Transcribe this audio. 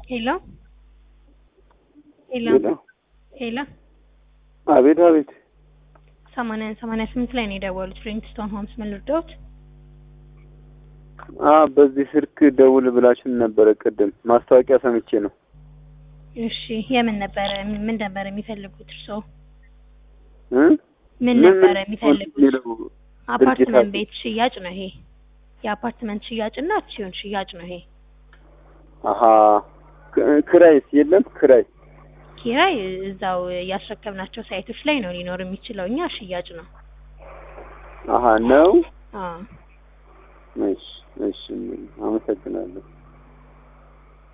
ሄሎ ሄሎ ሄሎ ሄሎ አቤት አቤት ሰማንያ ሰማንያ ስምንት ላይ ነው የደወሉት ፍሬንክስቶን ሆምስ ምን ልርዳዎት? አ በዚህ ስልክ ደውል ብላችሁን ነበረ ቅድም ማስታወቂያ ሰምቼ ነው እሺ የምን ነበረ ምን ነበረ የሚፈልጉት እርስዎ? እ ምን ምን ነበረ ምን የሚፈልጉት? የሚለው አፓርትመንት ድርጅታችሁ? ቤት ሽያጭ ነው ይሄ። የአፓርትመንት ሽያጭና አክሲዮን ሽያጭ ነው ይሄ። አሀ ክ- ክራይስ የለም ክራይ ኪራይ እዛው ያስረከብናቸው ሳይቶች ላይ ነው ሊኖር የሚችለው። እኛ ሽያጭ ነው። አሀ ነው አዎ እሺ እሺ አመሰግናለሁ